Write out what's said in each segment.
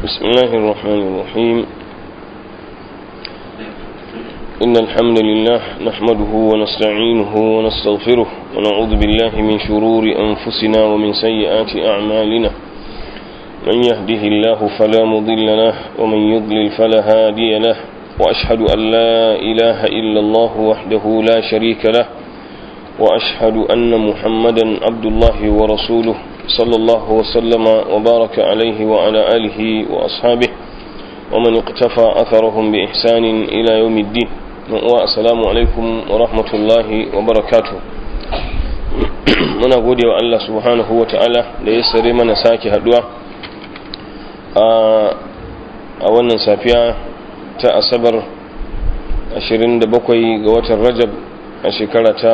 بسم الله الرحمن الرحيم إن الحمد لله نحمده ونستعينه ونستغفره ونعوذ بالله من شرور أنفسنا ومن سيئات أعمالنا من يهده الله فلا مضل له ومن يضلل فلا هادي له وأشهد أن لا إله إلا الله وحده لا شريك له وأشهد أن محمدا عبد الله ورسوله صلى الله وسلم وبارك عليه وعلى آله وأصحابه ومن اقتفى أثرهم بإحسان إلى يوم الدين والسلام عليكم ورحمة الله وبركاته muna gode wa Allah subhanahu wa ta'ala da ya sare mana sake haduwa a wannan safiya ta asabar 27 ga watan rajab a shekara ta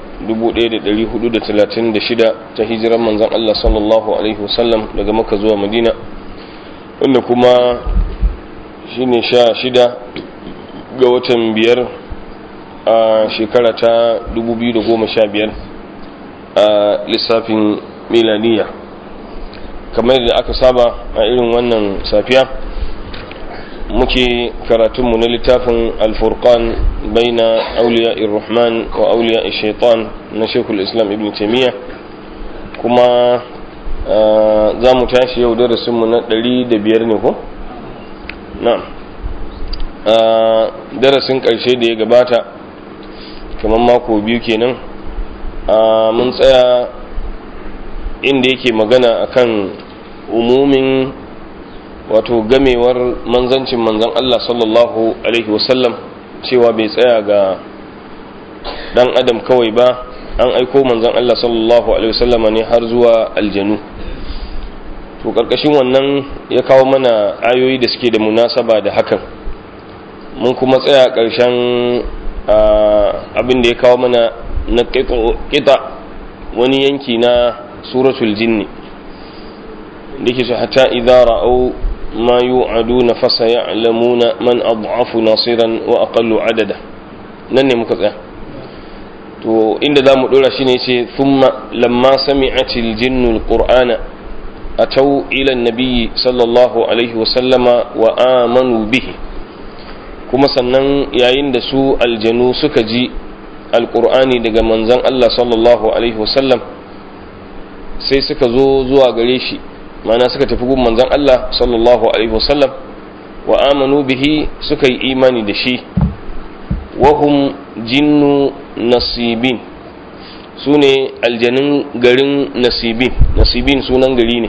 1436 ta hijiran manzan Allah sallallahu Alaihi wasallam daga maka zuwa madina wanda kuma shine sha shida ga watan biyar a shekara ta 2015 a lissafin milaniya kamar da aka saba a irin wannan safiya muke karatunmu na littafin alfurkan baina auliya irrahman wa auliya shaitan na shekul islam ibn taimiyya kuma za mu tashi yau darasinmu na ɗari da biyar ne ko? na darasin ƙarshe da ya gabata kamar mako biyu kenan mun tsaya inda yake magana akan umumin wato gamewar manzancin manzan Allah sallallahu Alaihi wasallam cewa bai tsaya ga dan adam kawai ba an aiko manzan Allah sallallahu Alaihi wasallama ne har zuwa aljanu to ƙarƙashin wannan ya kawo mana ayoyi da suke da munasaba da hakan mun kuma tsaya ƙarshen abin da ya kawo mana na ƙita wani yanki na suratul jinni da ke su hata idara au ما يوعدون فسيعلمون من أضعف ناصرا وأقل عددا nan ne muka tsaya to inda za mu ɗora shi ne ce thumma lamma sami'atil jinnu alqur'ana atau ila nabiyyi sallallahu alaihi wa sallama wa amanu bihi kuma sannan yayin da su aljanu suka ji alqur'ani daga manzon Allah sallallahu alaihi wa sallam sai suka zo zuwa gare shi mana suka tafi gun manzon Allah sallallahu alaihi wasallam wa amanu bihi suka yi imani da shi wahum jinnu nasibin su ne aljanin garin nasibin nasibin sunan gari ne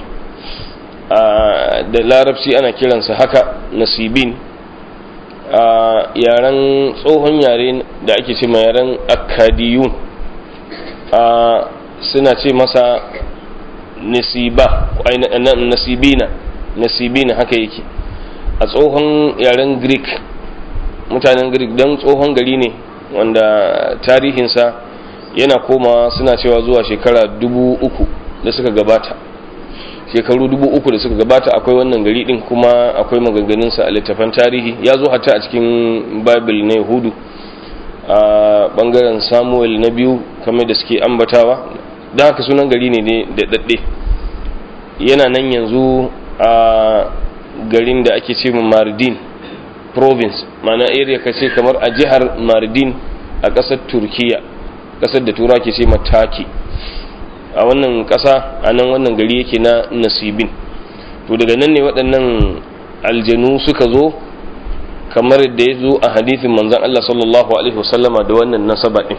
da larabci ana kiransa haka nasibin a yaren tsohon yare da ake ce ma yaren akkadiyun suna ce masa nasiba nasibina nasibina haka yake a tsohon yaren greek mutanen greek don tsohon gari ne wanda tarihinsa yana komawa suna cewa zuwa shekara dubu uku da suka gabata shekaru dubu uku da suka gabata akwai wannan gari din kuma akwai maganganunsa a littafan tarihi ya zo hata a cikin bible na yahudu a bangaren samuel na biyu kamar da suke ambatawa don haka sunan gari ne da daɗe yana nan yanzu a garin da ake ce mardin province mana area ka ce kamar a jihar mardin a ƙasar turkiya ƙasar da tura ke ce mataki a wannan ƙasa a nan wannan gari yake na nasibin to daga nan ne waɗannan aljanu suka zo kamar da ya zo a hadithin manzan Allah sallallahu alaihi wasallama da wannan nasaba ɗin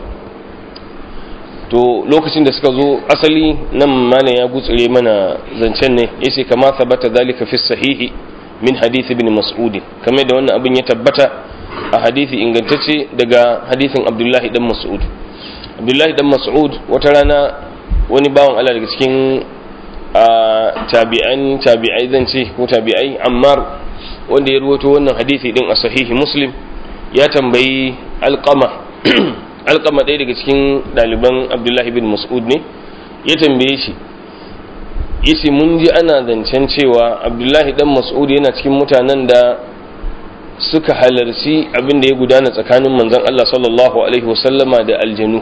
to lokacin da suka zo asali nan mana ya gutsire mana zancen ne yace kama sabata zalika fi sahihi min hadith ibn mas'ud kamar da wannan abin ya tabbata a hadisi ingantacce daga hadisin abdullahi dan mas'ud abdullahi dan mas'ud wata rana wani bawan Allah daga cikin tabi'an tabi'ai zan ce ko tabi'ai ammar wanda ya ruwato wannan hadisi din a sahihi muslim ya tambayi alqama alƙama ɗaya daga cikin ɗaliban abdullahi bin mas'ud ne ya tambaye shi yace mun ji ana zancen cewa abdullahi dan mas'ud yana cikin mutanen da suka halarci abin da ya gudana tsakanin manzon Allah sallallahu alaihi wasallama da aljanu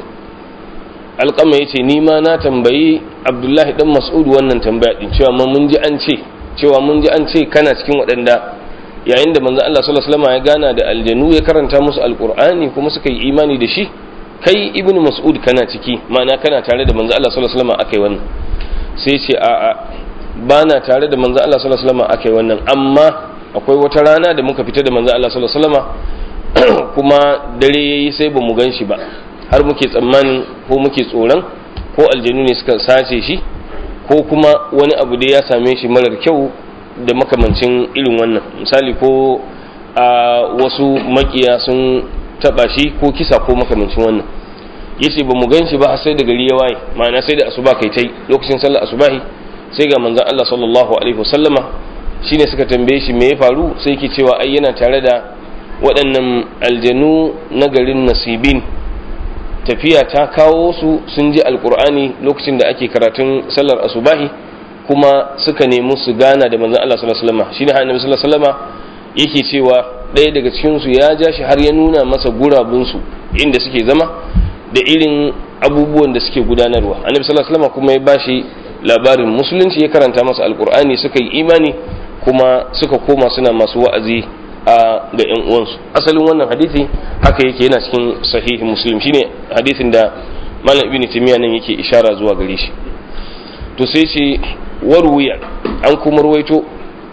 alƙama yace ni ma na tambayi abdullahi dan mas'ud wannan tambaya din cewa ma mun ji an ce cewa mun ji an ce kana cikin waɗanda yayin da manzo Allah sallallahu alaihi wasallam ya gana da aljanu ya karanta musu alqur'ani kuma suka yi imani da shi kai ibnu mas'ud kana ciki ma'ana kana tare da manzo Allah sallallahu alaihi wasallam akai wannan sai ce a a bana tare da manzo Allah sallallahu alaihi wasallam akai wannan amma akwai wata rana da muka fita da manzo Allah sallallahu alaihi wasallam kuma dare yayi sai bamu gan shi ba har muke tsammanin ko muke tsoron ko aljanu ne suka sace shi ko kuma wani abu da ya same shi marar kyau da makamancin irin wannan misali ko a wasu makiya sun taba shi ko kisa ko makamancin wannan yace ba mu gan shi ba sai da gari ya waye ma'ana sai da asuba kai tai lokacin sallar asubahi sai ga manzon Allah sallallahu alaihi wasallama shine suka tambaye shi me ya faru sai yake cewa ai yana tare da waɗannan aljanu na garin nasibin tafiya ta kawo su sun ji alkur'ani lokacin da ake karatun sallar asubahi kuma suka nemi su gana da manzon Allah sallallahu alaihi wasallam shine annabi sallallahu alaihi wasallam yake cewa ɗaya daga cikin su ya ja shi har ya nuna masa gurabun su inda suke zama da irin abubuwan da suke gudanarwa annabi sallallahu alaihi wasallam kuma ya bashi labarin musulunci ya karanta masa alkur'ani suka yi imani kuma suka koma suna masu wa'azi a ga yan uwansu asalin wannan hadisi haka yake yana cikin sahihi muslim shine hadisin da malam ibn timiya nan yake ishara zuwa gare shi to sai ce warwiya an kuma ruwaito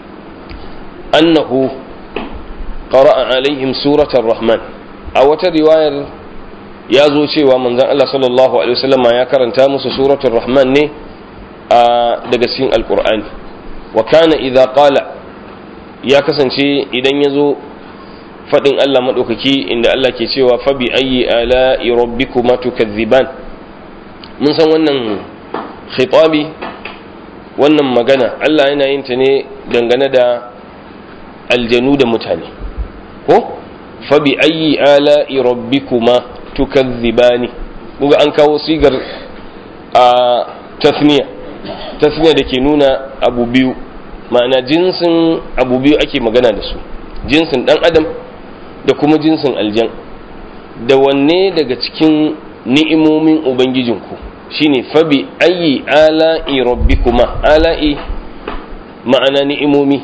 annahu qara'a alaihim suratar rahman a wata riwayar ya zo cewa manzon Allah sallallahu alaihi wasallama ya karanta musu suratul rahman ne a daga cikin alqur'ani wa kana idza qala ya kasance idan ya zo faɗin Allah maɗaukaki inda Allah ke cewa fabi ayi ala rabbikuma tukazziban mun san wannan khitabi wannan magana Allah yana yin ta ne dangane da aljanu da mutane ko fabi ayi ala rabbikuma tukazzibani kuga an kawo sigar a tasniya tasniya da ke nuna abu biyu ma'ana jinsin abu biyu ake magana da su jinsin dan adam da kuma jinsin aljan da wanne daga cikin ni'imomin ubangijinku shine fabi ayi ala'i rabbikuma ala'i ma'ana ni'imomi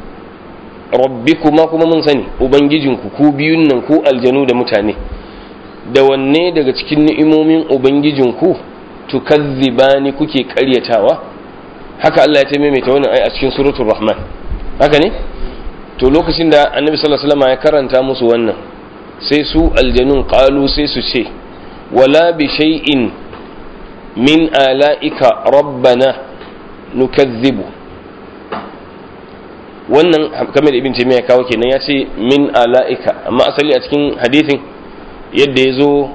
rabbikuma kuma mun sani ubangijinku ku biyun nan ku aljanu da mutane da wanne daga cikin ni'imomin ubangijinku tukazzibani kuke karyatawa haka Allah ya maimaita wannan ai a cikin suratul rahman haka ne to lokacin da annabi sallallahu alaihi wasallam ya karanta musu wannan sai su aljanun qalu sai su ce wala bi shay'in min ala'ika rabbana nukazzibu wannan kamar ibn taymiya kawo kenan ya ce min ala'ika amma asali a cikin hadithin yadda ya zo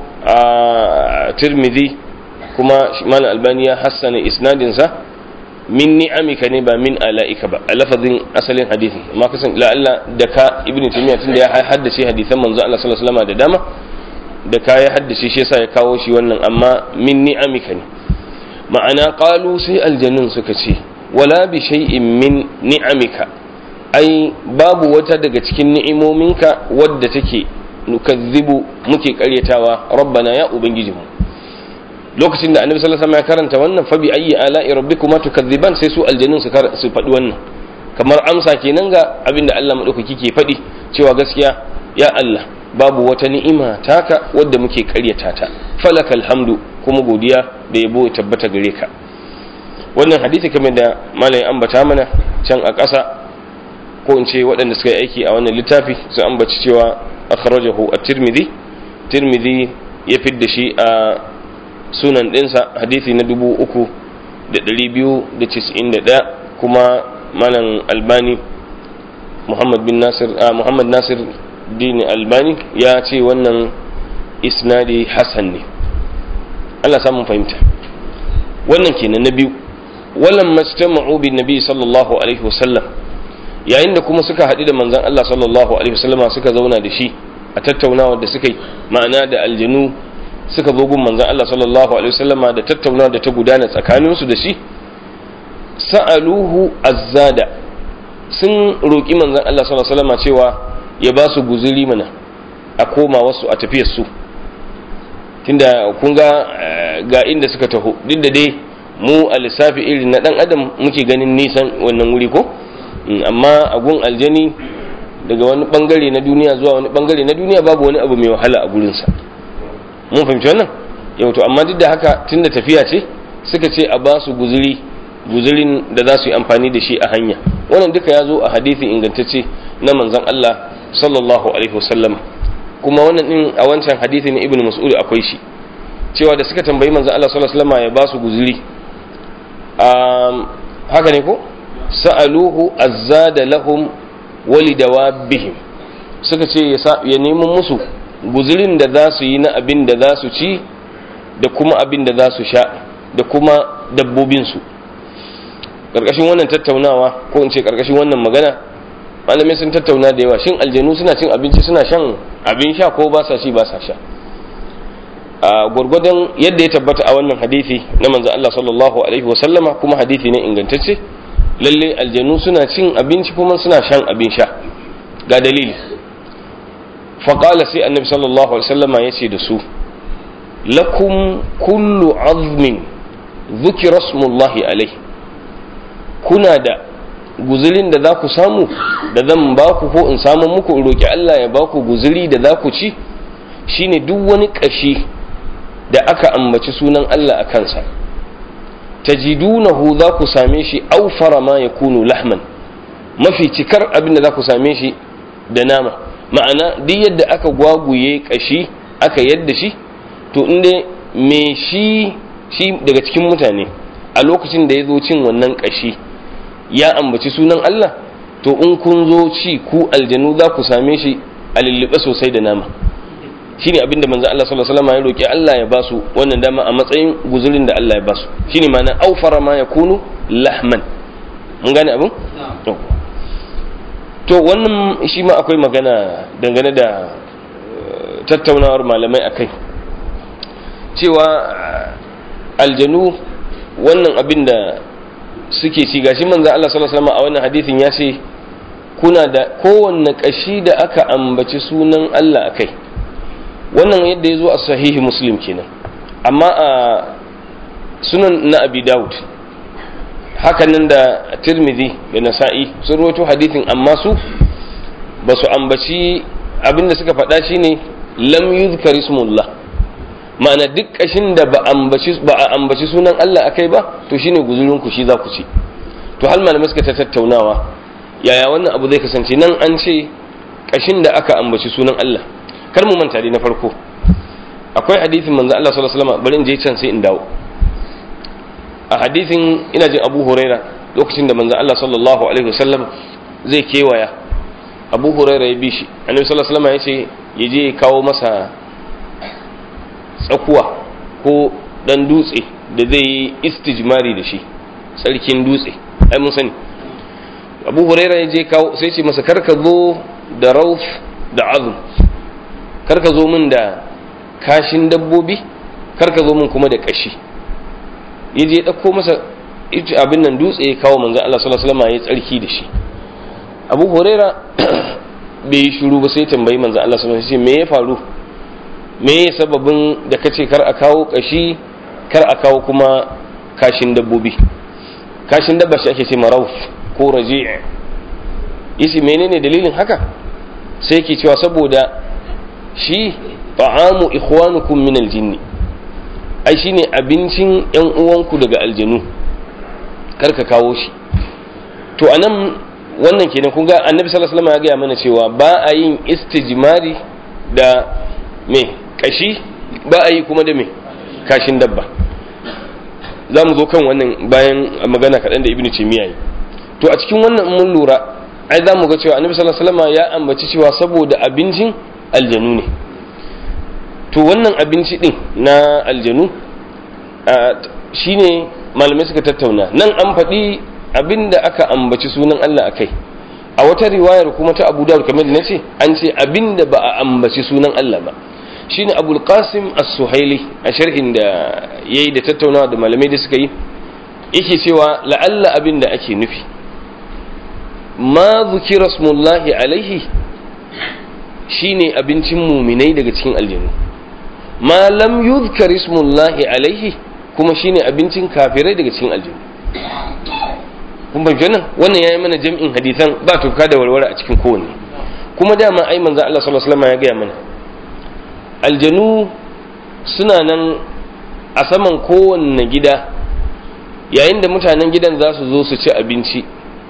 a tirmidhi kuma malam albani ya hassana isnadinsa min ni'amika ne ba min ala'ika ba a lafazin asalin hadisi amma kasan la'alla da ka ibn taymiya tunda ya haddace hadisan manzo Allah sallallahu alaihi wasallam da dama da ka ya haddace shi yasa ya kawo shi wannan amma min ni'amika ne ma'ana qalu sai aljannun suka ce wala bi shay'in min ni'amika ai babu wata daga cikin ni'imominka wadda take nukazzibu muke karyatawa rabbana ya ubangijinmu lokacin da annabi sallallahu alaihi wasallam ya karanta wannan fa bi ayyi ala'i rabbikuma tukazziban sai su aljannun su su faɗi wannan kamar amsa kenan ga abin da Allah madaukaki ke faɗi cewa gaskiya ya Allah babu wata ni'ima taka wadda muke karyata ta falakal hamdu kuma godiya da yabo ya tabbata gare ka wannan hadisi kamar da malamin ambata mana can a ƙasa ko in ce waɗanda suka yi aiki a wannan littafi sun ambaci cewa akhrajahu at-tirmidhi tirmidhi ya fidda shi a sunan ɗinsa hadisi na dubu uku da ɗari biyu da cis'in da ɗaya kuma malam albani muhammad bin nasir muhammad nasir dini albani ya ce wannan isnadi hasan ne Allah samun fahimta wannan kenan na biyu wallan majtama'u bin nabi sallallahu alaihi wasallam yayin da kuma suka haɗu da manzon Allah sallallahu alaihi wasallama suka zauna da shi a tattaunawa da suka yi ma'ana da aljanu suka zo gun manzon Allah sallallahu alaihi wasallama da tattaunawa da ta gudana tsakaninsu da shi sa'aluhu azzada sun roƙi manzon Allah sallallahu alaihi wasallama cewa ya ba su guzuri mana a koma wasu a tafiyar su tunda kun ga ga inda suka taho duk da dai mu a lissafi irin na dan adam muke ganin nisan wannan wuri ko amma agun aljani daga wani bangare na duniya zuwa wani bangare na duniya babu wani abu mai wahala a gurinsa mun fahimci wannan yau to amma duk da haka tunda tafiya ce suka ce a ba su guzuri guzurin da za su yi amfani da shi a hanya wannan duka ya zo a hadisi ingantacce na manzon Allah sallallahu alaihi wasallam kuma wannan din a wancan hadisi ne ibnu mas'ud akwai shi cewa da suka tambayi manzon Allah sallallahu alaihi wasallam ya ba su guzuri haka ne ko sa'aluhu azzada lahum walidawabihim suka ce ya nemi musu guzurin da za su yi na abin da za su ci da kuma abin da za su sha da kuma dabbobinsu ƙarƙashin wannan tattaunawa ko in ce ƙarƙashin wannan magana malamai sun tattauna da yawa shin aljanu suna cin abinci suna shan abin sha ko ba sa ci ba sa sha a gwargwadon yadda ya tabbata a wannan hadisi na manzo Allah sallallahu alaihi wa sallama kuma hadisi ne ingantacce lalle aljanu suna cin abinci kuma suna shan abin sha ga dalili faƙala sai annabi sallallahu alaihi wasallama ya ce da su lakum kullu azmin zukira smullahi alaihi kuna da guzulin da za ku samu da zan ba ku ko in samu muku in roƙi Allah ya ba ku guzuli da za ku ci shine duk wani ƙashi da aka ambaci sunan Allah a kansa tajidunahu za ku same shi aufara ma ya kunu lahman mafi cikar abin da za ku same shi da nama ma'ana duk yadda aka gwaguye kashi aka yadda shi to inda me shi shi daga cikin mutane a lokacin da ya zo cin wannan kashi ya ambaci sunan Allah to in kun zo ci ku aljanu za ku same shi a lullube sosai da nama shine abinda manzo Allah sallallahu alaihi wasallam ya roki Allah ya basu wannan dama a matsayin guzurin da Allah ya basu shine ma'ana aufara ma yakunu lahman mun gane abin to wannan shi ma akwai magana dangane da tattaunawar malamai akai cewa aljanu wannan abin da suke ci gashi manzo Allah sallallahu alaihi wasallam a wannan hadisin ya ce kuna da kowanne kashi da aka ambaci sunan Allah akai wannan yadda ya zo a sahihi muslim kenan amma a sunan na abi dawud hakanan da tirmidhi da nasa'i sun rawaito hadithin amma su ba su ambaci abinda suka faɗa shine lam yuzkar ismullah ma'ana duk kashin da ba ambaci ba a ambaci sunan Allah akai ba to shine guzurin ku shi za ku ci to hal malamai suka ta tattaunawa yaya wannan abu zai kasance nan an ce kashin da aka ambaci sunan Allah kar mu manta dai na farko akwai hadisin manzo Allah sallallahu alaihi wasallam bari in je can sai in dawo a hadisin ina jin Abu Huraira lokacin da manzo Allah sallallahu alaihi wasallam zai kewaya Abu Huraira ya bi shi Annabi sallallahu alaihi wasallam ya ce ya je kawo masa tsakuwa ko dan dutse da zai yi istijmari da shi sarkin dutse ai mun sani Abu Huraira ya je kawo sai ce masa karka zo da rauf da azum karka zo min da kashin dabbobi karka zo min kuma da kashi ya je ɗauko masa abin nan dutse ya kawo manzan Allah sallallahu alaihi wasallam ya tsarki da shi Abu Huraira bai yi shiru ba sai tambayi manzan Allah sallallahu alaihi wasallam me ya faru me ya sababin da kace kar a kawo kashi kar a kawo kuma kashin dabbobi kashin dabba shi ake ce marauf ko raji' yace menene dalilin haka sai yake cewa saboda shi ta'amu ikhwanukum min aljinni ai shine abincin yan uwanku daga aljanu karka kawo shi to anan wannan kenan kun ga annabi sallallahu alaihi wasallam ya gaya mana cewa ba a yin istijmari da me kashi ba a yi kuma da me kashin dabba za mu zo kan wannan bayan magana kaɗan da ibnu taymiya yi to a cikin wannan mun lura ai za mu ga cewa annabi sallallahu alaihi wasallam ya ambaci cewa saboda abincin aljanu ne to wannan abinci din na aljanu shine malamai suka tattauna nan an faɗi abinda aka ambaci sunan Allah akai a wata riwayar kuma ta Abu Dawud kamar da nace an ce abinda ba a ambaci sunan Allah ba shine Abul Qasim As-Suhaili a sharhin da yayi da tattaunawa da malamai da suka yi yake cewa la'alla abinda ake nufi ma zukira smullahi alaihi shine abincin muminai daga cikin aljanu ma lam yuzkar ismullahi alaihi kuma shine abincin kafirai daga cikin aljanu kun fahimci wannan wannan yayi mana jam'in hadisan ba tuka da warware a cikin kowanne kuma dama ai manzo Allah sallallahu alaihi wasallam ya gaya mana aljanu suna nan a saman kowanne gida yayin da mutanen gidan za su zo su ci abinci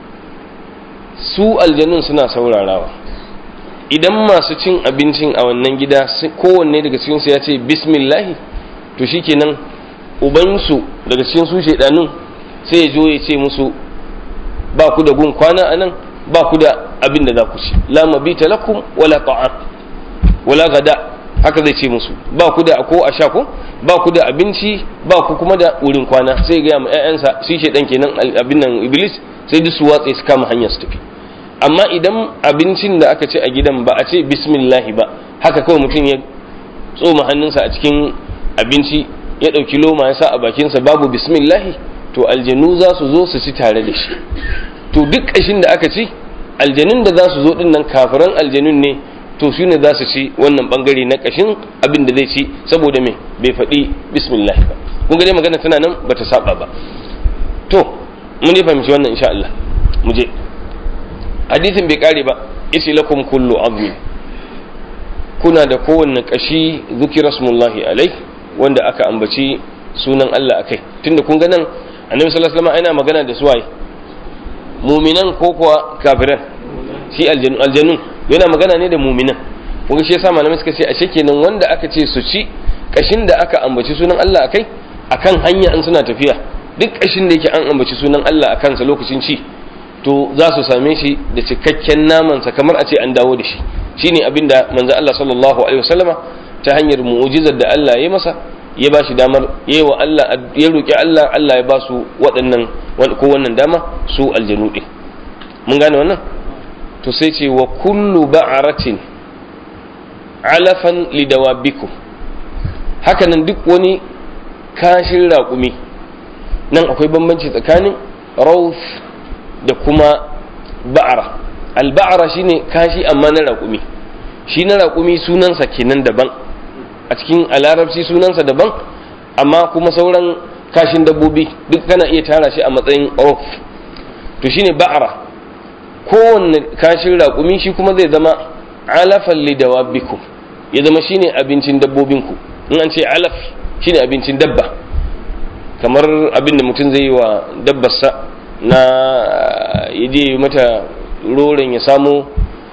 su aljanun suna saurarawa idan masu cin abincin a wannan gida kowanne daga cikinsu ya ce bismillahi to shikenan ubansu daga cikin su shaidanun sai ya zo ya ce musu ba ku da gun kwana a nan ba ku da abin da za ku ci la mabita lakum wala ta'am wala gada haka zai ce musu ba ku da ko a sha ko ba ku da abinci ba ku kuma da wurin kwana sai ga ma ƴaƴansa shi shaidan kenan abin nan iblis sai duk su watse su kama hanyar su tafi amma idan abincin da aka ce a gidan ba a ce bismillahi ba haka kawai mutum ya tsoma hannunsa a cikin abinci ya ɗauki loma ya sa a bakinsa babu bismillahi to aljanu za su zo su ci tare da shi to duk ƙashin da aka ci aljanun da za su zo ɗin nan kafiran aljanun ne to su ne za su ci wannan ɓangare na ƙashin abin da zai ci saboda me bai faɗi bismillahi ba kun ga dai magana tana nan ba ta saba ba to mun ne fahimci wannan insha Allah mu je hadisin bai kare ba isi lakum kullu azmi kuna da kowanne kashi zukira smullahi alai wanda aka ambaci sunan Allah akai tunda kun ga nan annabi sallallahu alaihi wasallam yana magana da suwaye muminan ko kuwa kafiran shi aljanu aljanu yana magana ne da muminan kun ga shi yasa malamai suka ce ashe kenan wanda aka ce su ci kashin da aka ambaci sunan Allah akai akan hanya an suna tafiya duk kashin da yake an ambaci sunan Allah akan sa lokacin ci to za su same shi da cikakken namansa kamar a ce an dawo da shi shine abin da manzo Allah sallallahu alaihi wasallama ta hanyar mu'jizar da Allah ya masa ya ba shi damar yayi wa Allah ya roki Allah Allah ya ba su waɗannan ko wannan dama su aljanu din mun gane wannan to sai ce wa kullu ba'aratin alafan lidawabikum hakanan duk wani kashin raƙumi nan akwai bambanci tsakanin rauf da kuma ba'ara alba'ara shine kashi amma na raƙumi shi na raƙumi sunansa kenan daban a cikin alarabci sunansa daban amma kuma sauran kashin dabbobi duk kana iya tara shi a matsayin rof to shine ba'ara kowanne kashin raƙumi shi kuma zai zama alafan lidawabikum ya zama shine abincin dabbobinku in an ce alaf shine abincin dabba kamar abin da mutum zai yi wa dabbarsa na yaje mata roren ya samu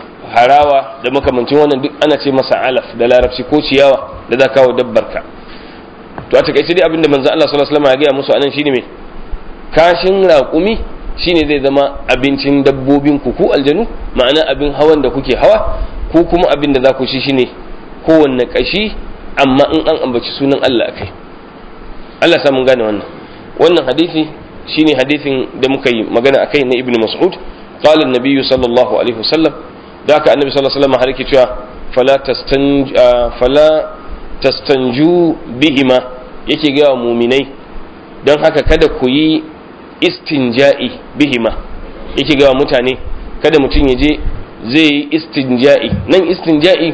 harawa da makamancin wannan duk ana ce masa alaf da larabci ko ciyawa da za kawo dabbarka to a takaice dai abinda manzo Allah sallallahu alaihi wasallam ya gaya musu anan shine me kashin raƙumi shine zai zama abincin dabbobin ku ku aljanu ma'ana abin hawan da kuke hawa ko kuma abin da za ku ci shine kowanne kashi amma in an ambaci sunan Allah akai Allah sa mun gane wannan wannan hadisi shine hadisin da muka yi magana akai na ibnu mas'ud qala an-nabiy sallallahu alaihi wasallam da haka annabi sallallahu alaihi wasallam har yake cewa fala tastanj fala tastanju bihima yake ga mu'minai don haka kada ku yi istinja'i bihima yake ga mutane kada mutum ya je zai yi istinja'i nan istinja'i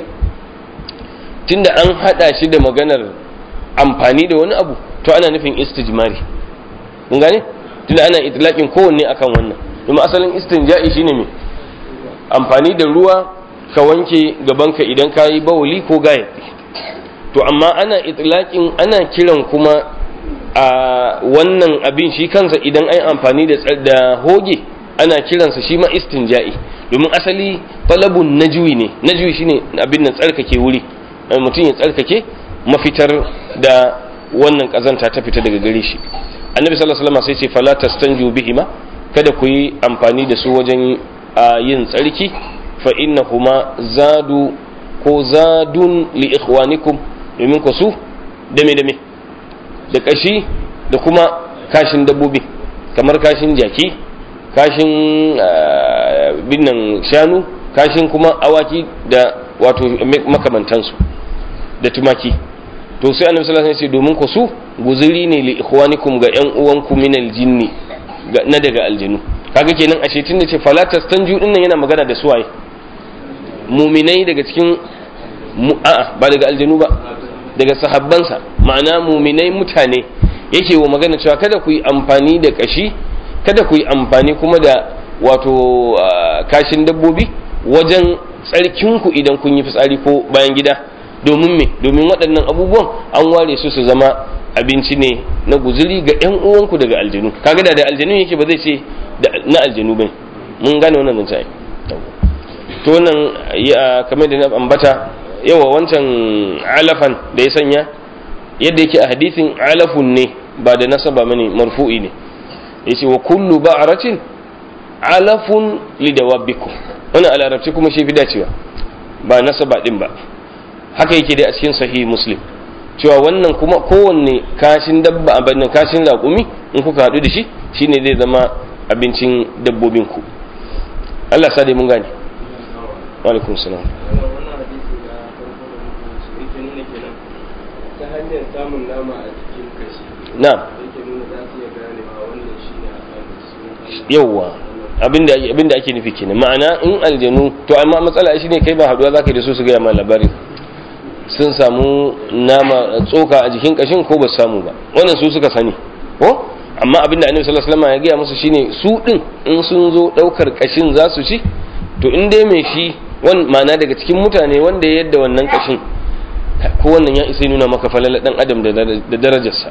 tunda an hada shi da maganar amfani da wani abu to ana nufin istijmari kun gane tunda ana itlaqin kowanne akan wannan domin asalin istinja'i shine me amfani da ruwa ka wanke gabanka idan ka yi bawuli ko gayatsi to amma ana itlaqin ana kiran kuma a wannan abin shi kansa idan ai amfani da da hoge ana kiransa shi ma istinja'i domin asali talabun najwi ne najwi shine abin nan tsarkake wuri mutum ya tsarkake mafitar da wannan kazanta ta fita daga gare shi annabi sallallahu alaihi wasallam sai ce fala tastanju bihima kada ku yi amfani da su wajen yin tsarki fa innahuma zadu ko zadun li ikhwanikum domin ku su dame dame da kashi da kuma kashin dabbobi kamar kashin jaki kashin binnan shanu kashin kuma awaki da wato makamantansu da tumaki to sai annabi sallallahu alaihi wasallam domin ku su guzuri ne li ikhwanikum ga yan uwanku min aljinni na daga aljinu kaga kenan ashe tun da ce fala tastanju din nan yana magana da suwaye muminai daga cikin a'a ba daga aljinu ba daga sahabbansa ma'ana muminai mutane yake wa magana cewa kada ku yi amfani da kashi kada ku yi amfani kuma da wato kashin dabbobi wajen tsarkinku idan kun yi fitsari ko bayan gida domin me domin waɗannan abubuwan an ware su su zama abinci ne na guzuri ga 'yan uwanku daga aljanu kaga da da aljanu yake ba zai ce na aljanu bai mun gane wannan zance to wannan kamar da na ambata yawa wancan alafan da ya sanya yadda yake a hadisin alafun ne ba da nasaba mani marfu'i ne yace wa kullu ba'ratin alafun lidawabbikum wannan a larabci kuma shi fi dacewa ba nasaba din ba haka yake dai a cikin sahih muslim cewa wannan kuma kowanne kashin dabba abin kashin raƙumi in kuka haɗu da shi shine zai zama abincin dabbobin ku Allah sa dai mun gane wa alaikum salam ta hanyar samun nama a cikin kashi na'am yake nuna za su iya ganewa wannan shi ne a kan yawwa abinda abinda ake nufi kenan ma'ana in aljanu to amma matsala shi ne kai ba haduwa zaka da su su gaya ma labarin sun samu nama tsoka a jikin kashin ko ba su samu ba wannan su suka sani ko amma abinda annabi sallallahu alaihi wasallam ya gaya musu shine su din in sun zo daukar kashin za su ci to in dai mai shi wan ma'ana daga cikin mutane wanda ya yadda wannan kashin ko wannan ya isa nuna maka falala dan adam da darajarsa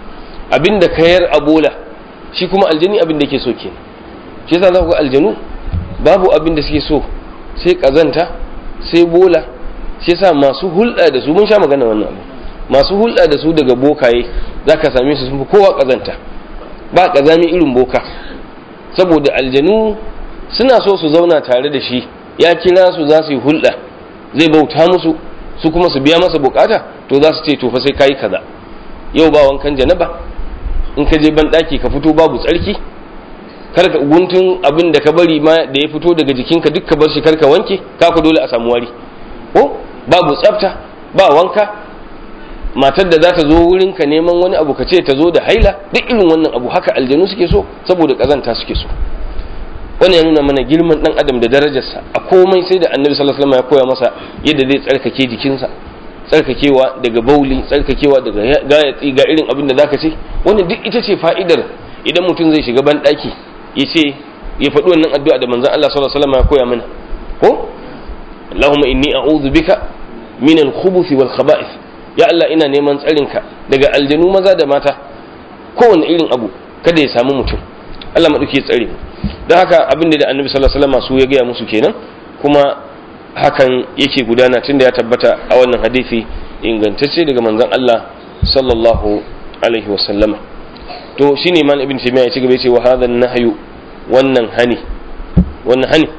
abinda kayar abola shi kuma aljani abin da yake so kenan shi yasa za ku ga aljanu babu abin da suke so sai kazanta sai bola shi yasa masu hulɗa da su mun sha magana wannan abu masu hulɗa da su daga bokaye za ka same su sun fi kowa kazanta ba kazami irin boka saboda aljanu suna so su zauna tare da shi ya kira su za su yi hulɗa zai bauta musu su kuma su biya masa bukata to za su ce to fa sai kayi kaza yau ba wankan janaba in ka je ban daki ka fito babu tsarki karka guntun abin da ka bari ma da ya fito daga jikinka duk ka bar shi karka wanke ka ku dole a samu wari ko babu tsafta ba wanka matar da za ta zo wurin ka neman wani abu ka ce ta zo da haila duk irin wannan abu haka aljanu suke so saboda kazanta suke so wani ya nuna mana girman dan adam da darajarsa a komai sai da annabi sallallahu alaihi wasallam ya koya masa yadda zai tsarkake jikinsa tsarkakewa daga bauli tsarkakewa daga gayatsi ga irin abin da zaka ce wannan duk ita ce fa'idar idan mutum zai shiga ban daki ya ce ya faɗi wannan addu'a da manzon Allah sallallahu alaihi wasallam ya koya mana ko Allahumma inni a'udhu bika min al-khubuthi wal khaba'ith ya Allah ina neman tsarinka daga aljanu maza da mata kowane irin abu kada ya samu mutum Allah maɗauki tsare don haka abin da annabi sallallahu alaihi wasallam su ya gaya musu kenan kuma hakan yake gudana tunda ya tabbata a wannan hadisi ingantacce daga manzon Allah sallallahu alaihi wasallama to shine man ibn taymiya ya ci gaba yace wa hadha nahyu wannan hani wannan hani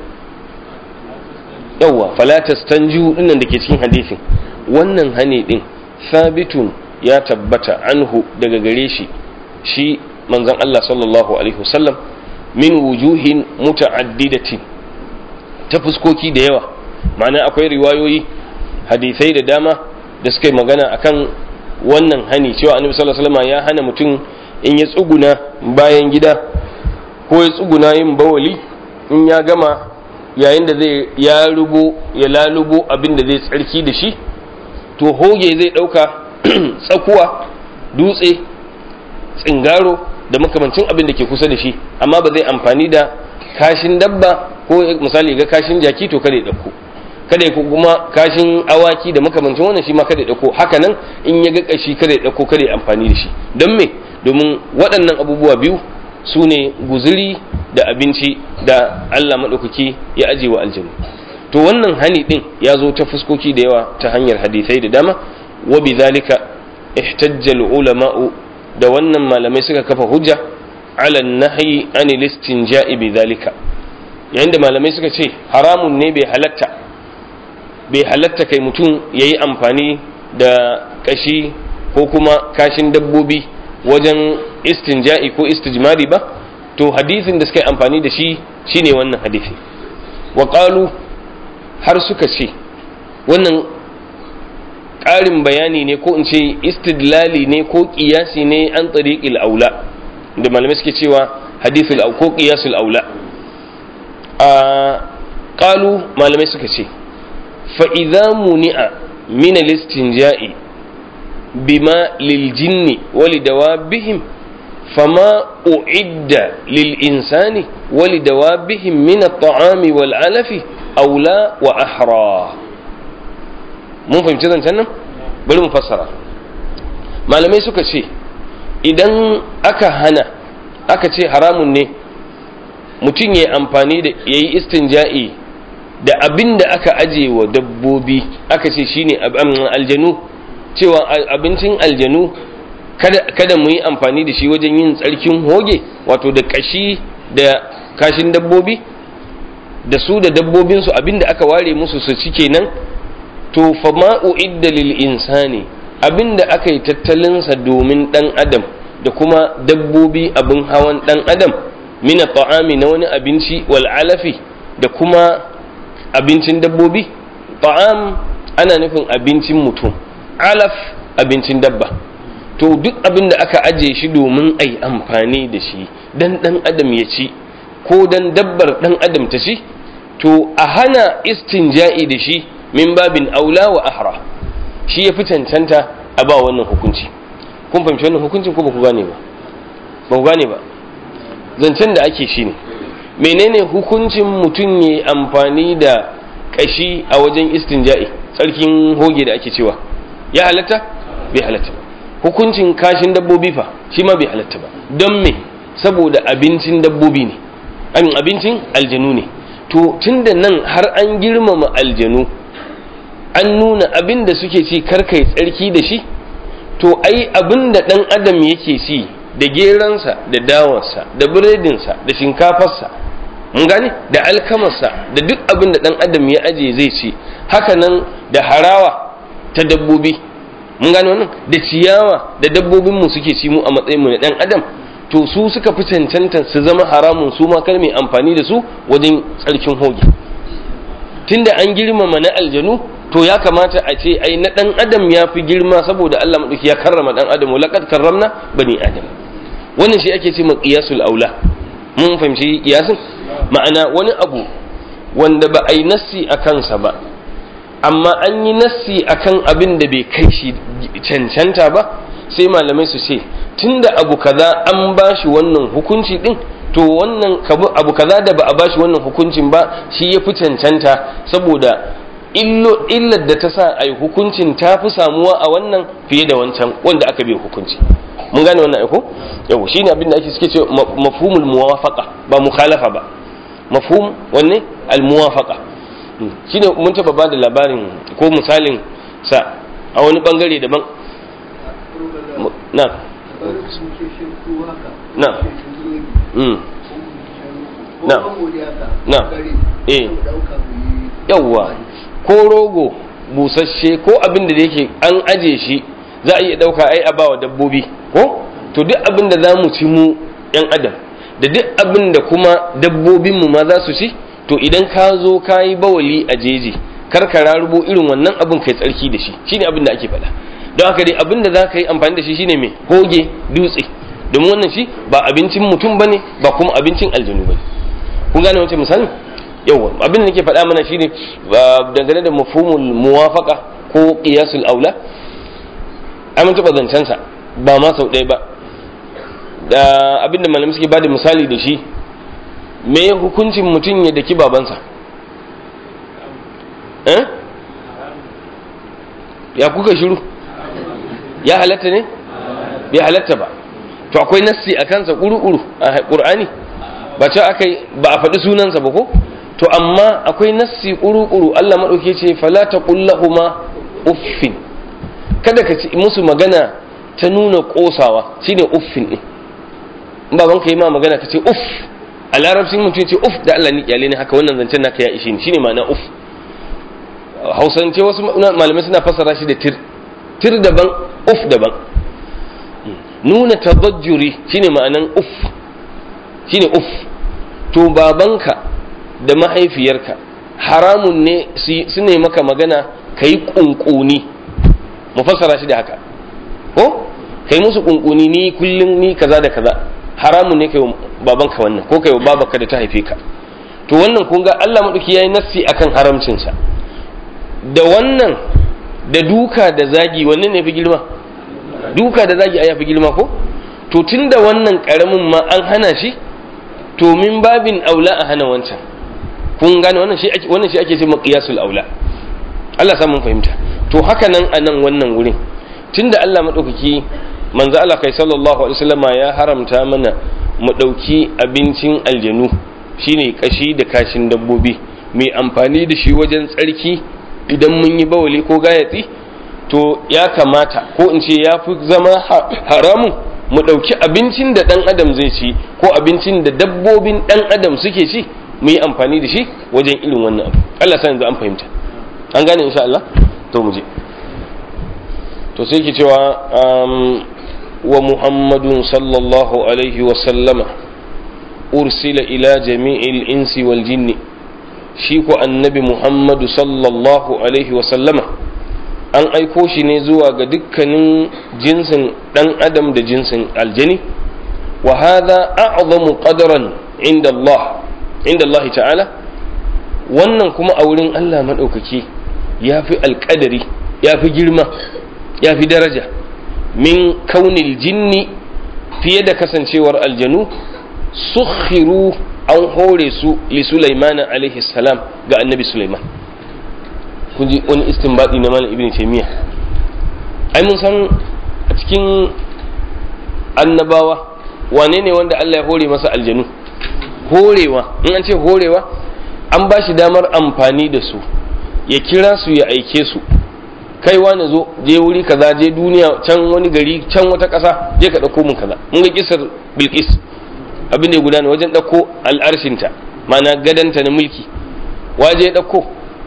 yawa fala tastanju dinnan dake cikin hadisin wannan hani din sabitun ya tabbata anhu daga gare shi shi manzon Allah sallallahu alaihi wasallam min wujuhin muta'addidatin ta fuskoki da yawa ma'ana akwai riwayoyi hadisai da dama da suka yi magana akan wannan hani cewa annabi sallallahu alaihi wasallam ya hana mutum in ya tsuguna bayan gida ko ya tsuguna yin bawali in ya gama yayin da zai ya rubo ya lalubo abin da zai tsarki da shi to hoge zai dauka tsakuwa dutse tsingaro da makamancin abin da ke kusa da shi amma ba zai amfani da kashin dabba ko misali ga kashin jaki to kada ya dauko kada ya kuma kashin awaki da makamancin wannan shi ma kada ya dauko haka nan in ya ga kashi kada ya dauko kada ya amfani da shi don me domin waɗannan abubuwa biyu su ne guzuri da abinci da Allah maɗaukaki ya aje wa aljanu to wannan hani ɗin ya zo ta fuskoki da yawa ta hanyar hadisai da dama wa bi zalika ihtajjal ulama'u da wannan malamai suka kafa hujja ala nahyi anil istinja'i bi zalika yayin da malamai suka ce haramun ne bai halatta bai halatta kai mutum yayi amfani da kashi ko kuma kashin dabbobi wajen istinja'i ko istijmari ba to hadisin da suka yi amfani da shi shine wannan hadisi wa qalu har suka ce wannan ƙarin bayani ne ko in ce istidlali ne ko ƙiyasi ne an tsariƙil aula da malamai suke cewa hadithul au ko ƙiyasul aula a ƙalu malamai suka ce fa'iza muni'a min al-istinja'i bima lil jinni wali dawabihim fama u'idda lil insani wa lidawabihim min at-ta'ami wal alafi aula wa ahra mun fahimci zancen nan bari mu fassara malamai suka ce idan aka hana aka ce haramun ne mutum ya yi amfani da ya yi istinja'i da abin da aka aje wa dabbobi aka ce shine aljanu cewa abincin aljanu kada mu yi amfani da shi wajen yin tsarkin hoge wato da kashi da kashin dabbobi da su da dabbobinsu abin da aka ware musu su ci kenan to fa ma'u idda lil insani abin da aka yi tattalinsa domin dan adam da kuma dabbobi abin hawan dan adam mina ta'ami na wani abinci wal alafi da kuma abincin dabbobi ta'am ana nufin abincin mutum alaf abincin dabba to duk abin da aka aje shi domin ai amfani da shi dan dan adam ya ci ko dan dabbar dan adam ta ci to a hana istinja'i da shi min babin aula wa ahra shi ya fi cancanta a ba wannan hukunci kun fahimci wannan hukuncin ko ba ku gane ba ba ku gane ba zancen da ake shi ne menene hukuncin mutum ya amfani da kashi a wajen istinja'i tsarkin hoge da ake cewa ya halatta bai halatta ba hukuncin kashin dabbobi fa shi ma bai halatta ba don me saboda abincin dabbobi ne amin abincin aljanu ne to tunda nan har an girmama aljanu an nuna abin da suke ci karkai tsarki da shi to ai abin da ɗan adam yake ci da geransa da dawarsa da biredinsa da shinkafarsa mun gane da alkamarsa da duk abin da ɗan adam ya aje zai ci haka nan da harawa ta dabbobi mun gane wannan da ciyawa da dabbobinmu suke ci mu a matsayinmu na ɗan adam to su suka fi cancanta su zama haramun su ma kar mai amfani da su wajen tsarkin hoge tunda an girmama na aljanu to ya kamata a ce ai na dan adam ya fi girma saboda Allah madauki ya karrama dan adam laqad karramna bani adam wannan shi ake ce ma qiyasul aula mun fahimci qiyasin ma'ana wani abu wanda ba a yi nassi a kansa ba amma an yi nassi akan abin da bai kai shi cancanta ba sai malamai su ce tunda abu kaza an bashi wannan hukunci din to wannan abu kaza da ba a bashi wannan hukuncin ba shi ya fi cancanta saboda illar da ta sa a yi hukuncin ta fi samuwa a wannan fiye da wancan wanda aka bai hukunci mun gane wannan aiko yau shi ne abinda ake suke ce mafhumul muwafaqa ba mukhalafa ba mafhum wanne al muwafaqa shi ne mun taba ba da labarin ko misalin sa a wani bangare daban na na na na eh yawwa ko rogo busasshe ko abin da yake an aje shi za a iya ɗauka ai a bawa dabbobi ko to duk abin da za mu ci mu yan adam da duk abin da kuma dabbobinmu ma za su ci to idan ka zo ka yi bawali a jeji kar ka rarubo irin wannan abin kai tsarki da shi shine abin da ake faɗa don haka dai abin da za ka yi amfani da shi shine mai hoge dutse domin wannan shi ba abincin mutum bane ba kuma abincin aljanu bane kun gane wancan misali yawa abin da nake faɗa mana shine dangane da mafhumul muwafaqa ko qiyasul aula ai mun taɓa zancen sa ba ma sau ɗaya ba da abin da malamai suke bada misali da shi me hukuncin mutum ya daki babansa eh ya kuka shiru ya halatta ne bai halatta ba to akwai nassi a kansa ƙuru-ƙuru a ƙur'ani ba ce aka ba a faɗi sunansa ba ko to amma akwai nassi ƙuru-ƙuru Allah maɗauke ce fala ta ƙullahuma uffin kada ka ci musu magana ta nuna ƙosawa shine uffin ɗin in baban ka yi ma magana ka ce uff a larabcin mutum ce uff da Allah ni kyale ne haka wannan zancen naka ya ishe ni shine ma'ana uff hausance wasu malamai suna fassara shi da tir tir daban uff daban nuna tabajjuri shine ma'anan uff shine uff to babanka da mahaifiyarka haramun ne su ne maka magana ka yi ƙunƙuni mu fassara shi da haka ko ka yi musu ƙunƙuni ni kullum ni kaza da kaza haramun ne kai babanka wannan ko kai babanka da ta haife ka to wannan kun ga Allah maɗauki ya yi nassi akan haramcinsa da wannan da duka da zagi wannan ne fi girma duka da zagi a yafi girma ko to tunda wannan karamin ma an hana shi to min babin aula a hana wancan kun gane wannan shi ake wannan shi ake cewa qiyasul aula Allah sa mun fahimta to haka nan a nan wannan wurin tunda Allah madaukaki manzo Allah kai sallallahu alaihi wasallama ya haramta mana mu dauki abincin aljanu shine kashi da kashin dabbobi mai amfani da shi wajen tsarki idan mun yi bawali ko gayatsi to ya kamata ko in ce ya fi zama haramun mu ɗauki abincin da ɗan adam zai ci ko abincin da dabbobin ɗan adam suke ci mu yi amfani da shi wajen irin wannan abu Allah sa yanzu an fahimta an gane insha Allah to mu je to sai ke cewa wa muhammadun sallallahu alaihi wa sallama ursila ila jami'il insi wal jinni shi ko annabi muhammadu sallallahu alaihi wa sallama an aiko shi ne zuwa ga dukkanin jinsin ɗan adam da jinsin aljani wa hadha a'zamu qadaran inda Allah inda Allah ta'ala wannan kuma a wurin Allah madaukaki yafi alƙadari yafi girma yafi daraja min kaunil jinni fiye da kasancewar aljanu sukhiru an hore su li Sulaiman alaihi salam ga annabi Sulaiman kun ji wani istinbadi na malam ibn taymiya ai mun san a cikin annabawa wane ne wanda Allah ya hore masa aljanu horewa in an ce horewa an ba shi damar amfani da su ya kira su ya aike su kai wani zo je wuri kaza je duniya can wani gari can wata ƙasa je ka ɗauko mun kaza mun ga kisar bilkis abin da ya gudana wajen ɗauko al'arshinta ma'ana gadanta na mulki waje ya ɗauko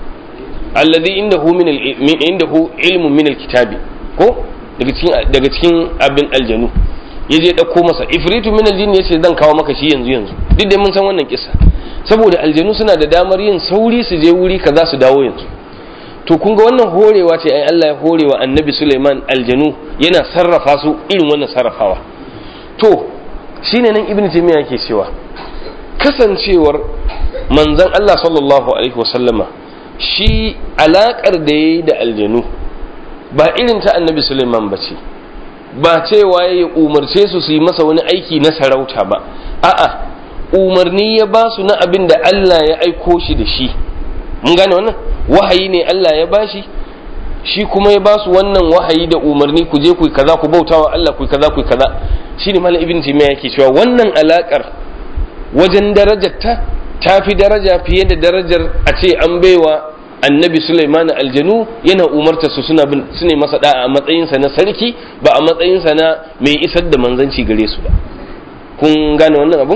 alladhi indahu min indahu ilmun min alkitabi ko daga cikin daga cikin abin aljanu yaje dauko masa ifritu min aljin yace zan kawo maka shi yanzu yanzu duk da mun san wannan kissa saboda aljanu suna da damar yin sauri su je wuri kaza su dawo yanzu to kun ga wannan horewa ce ai Allah ya horewa annabi Sulaiman aljanu yana sarrafa su irin wannan sarrafawa to shine nan ibnu taymiya yake cewa kasancewar manzon Allah sallallahu alaihi wasallama shi alaƙar da ya yi da aljanu ba irin ta annabi suleiman ba ce ba cewa ya umarce su su yi masa wani aiki na sarauta ba a'a umarni ya ba su na abin da Allah ya aiko shi da shi mun gane wannan wahayi ne Allah ya bashi shi kuma ya ba su wannan wahayi da umarni ku je ku kaza ku bautawa Allah ku kaza ku kaza shine malam ibn taymiya yake cewa wannan alakar wajen darajarta ta fi daraja fiye da darajar a ce an baiwa annabi Sulaiman aljanu yana umarta su suna bin su ne masa da'a a matsayinsa na sarki ba a matsayinsa na mai isar da manzanci gare su ba kun gane wannan abun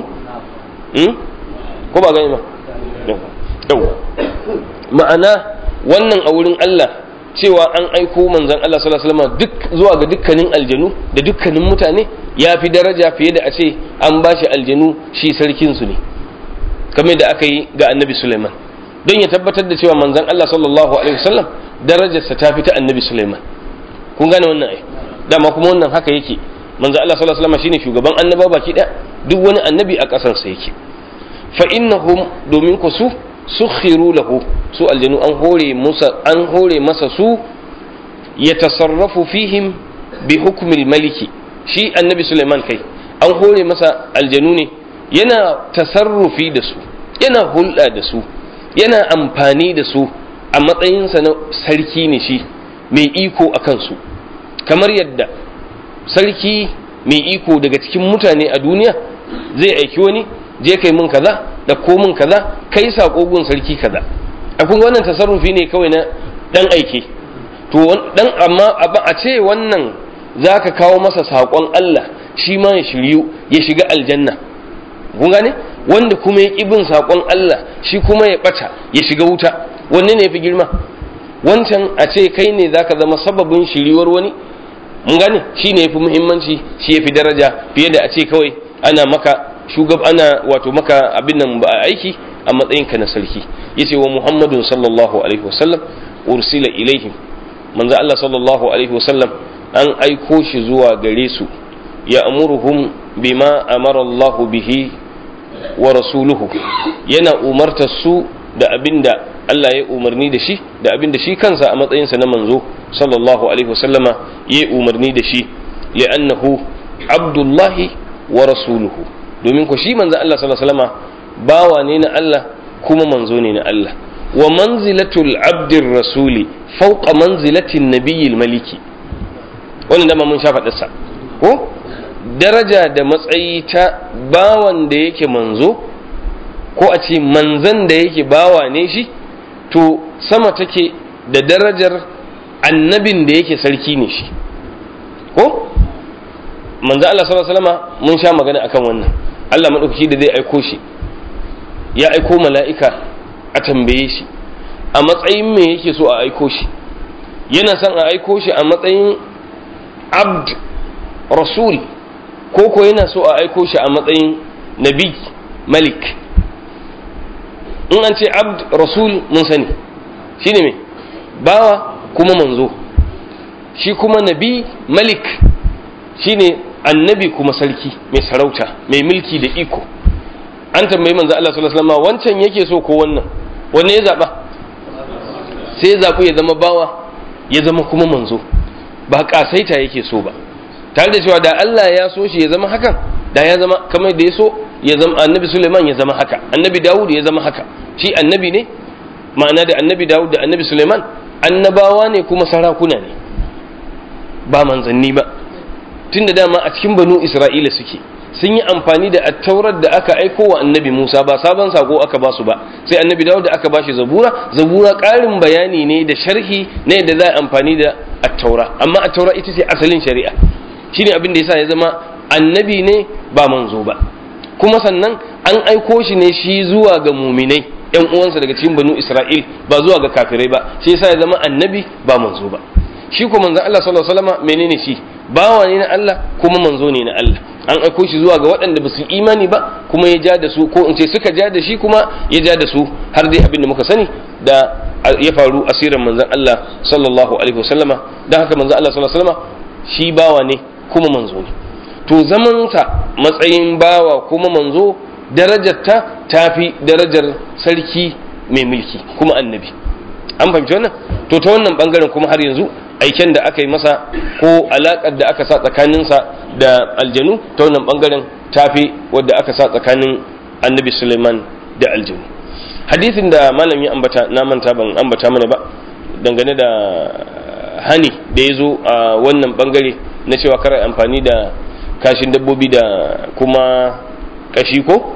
ko ba gane ba yawa ma'ana wannan a wurin Allah cewa an aiko manzan Allah sallallahu alaihi wasallam duk zuwa ga dukkanin aljanu da dukkanin mutane ya fi daraja fiye da a ce an bashi aljanu shi sarkin su ne kamar da aka yi ga annabi Sulaiman don ya tabbatar da cewa manzan Allah sallallahu alaihi wasallam darajarsa ta fi ta annabi Sulaiman kun gane wannan ai dama kuma wannan haka yake manzan Allah sallallahu alaihi wasallam shine shugaban annaba baki daya duk wani annabi a kasar sa yake fa innahum domin ku su sukhiru lahu su aljanu an hore musa an hore masa su ya tasarrafu fihim bi hukmil maliki shi annabi Sulaiman kai an hore masa aljanu ne yana tasarrufi da su yana hulɗa da su yana amfani da su a matsayinsa na sarki ne shi mai iko a kansu kamar yadda sarki mai iko daga cikin mutane a duniya zai aiki wani je kai mun kaza da ko mun kaza kai sako gun sarki kaza a kun wannan tasarrufi ne kawai na dan aike to dan amma a ce wannan zaka kawo masa sakon Allah shi ma ya shiryu ya shiga aljanna kun gane wanda kuma ya bin saƙon Allah shi kuma ya ɓata ya shiga wuta wanne ne fi girma wancan a ce kai ne zaka zama sababin shiriwar wani mun gane shi ne fi muhimmanci shi ya fi daraja fiye da a ce kawai ana maka shugab ana wato maka abin nan ba aiki a matsayinka na sarki yace wa muhammadun sallallahu alaihi wasallam ursila ilaihim manzo Allah sallallahu alaihi wasallam an aiko shi zuwa gare su ya amuruhum bima amara Allah bihi wa rasuluhu yana umartar su da abinda Allah ya umarni da shi da abinda shi kansa a matsayinsa na manzo sallallahu alaihi wasallama ya umarni da shi li'annahu abdullahi wa rasuluhu domin ko shi manzo Allah sallallahu alaihi wasallama bawa ne na Allah kuma manzo ne na Allah wa manzilatul abdir rasuli fawqa manzilatin nabiyil maliki wannan dama mun sha faɗarsa ko daraja da matsayi ta bawan da yake manzo ko a ce manzan da yake bawa ne shi to sama take da darajar annabin da yake sarki ne shi ko manzo Allah sallallahu alaihi wasallam mun sha magana akan wannan Allah madaukaki da zai aiko shi ya aiko mala'ika a tambaye shi a matsayin me yake so a aiko shi yana son a aiko shi a matsayin abd rasul ko ko yana so a aiko shi a matsayin nabi malik in an ce abd rasul mun sani shine me bawa kuma manzo shi kuma nabi malik shine annabi kuma sarki mai sarauta mai mulki da iko an tambayi manzo Allah sallallahu alaihi wasallam wancan yake so ko wannan wanne ya zaba sai ya zabu ya zama bawa ya zama kuma manzo ba kasaita yake so ba tare da cewa da Allah ya so shi ya zama hakan da ya zama kamar da ya so ya zama annabi Suleiman ya zama haka annabi Dawud ya zama haka shi annabi ne ma'ana da annabi Dawud da annabi Suleiman annabawa ne kuma sarakuna ne ba manzanni ba tunda dama a cikin banu Isra'ila suke sun yi amfani da attaurar da aka aiko wa annabi Musa ba sabon sako aka ba su ba sai annabi Dawud da aka bashi zabura zabura ƙarin bayani ne da sharhi na yadda za a amfani da attaura amma attaura ita ce asalin shari'a shine abin da yasa ya zama annabi ne ba manzo ba kuma sannan an aiko shi ne shi zuwa ga muminai yan uwansa daga cikin banu Isra'il ba zuwa ga kafirai ba shi yasa ya zama annabi ba manzo ba shi ko manzon Allah sallallahu alaihi wasallam menene shi bawa ne na Allah kuma manzo ne na Allah an aiko shi zuwa ga waɗanda ba su imani ba kuma ya ja da su ko in ce suka ja da shi kuma ya ja da su har dai abin da muka sani da ya faru asirin manzon Allah sallallahu alaihi wasallama dan haka manzon Allah sallallahu alaihi wasallama shi bawa ne kuma manzo ne to zamansa matsayin bawa kuma manzo darajarta ta fi darajar sarki mai mulki kuma annabi an fahimci wannan to ta wannan bangaren kuma har yanzu aiken da aka yi masa ko alakar da aka sa tsakaninsa da aljanu ta wannan bangaren ta fi wadda aka sa tsakanin annabi suleiman da aljanu hadisin da malam ya ambata na manta ban ambata mana ba dangane da hani da ya zo a wannan bangare na cewa kar amfani da kashin dabbobi da kuma kashi ko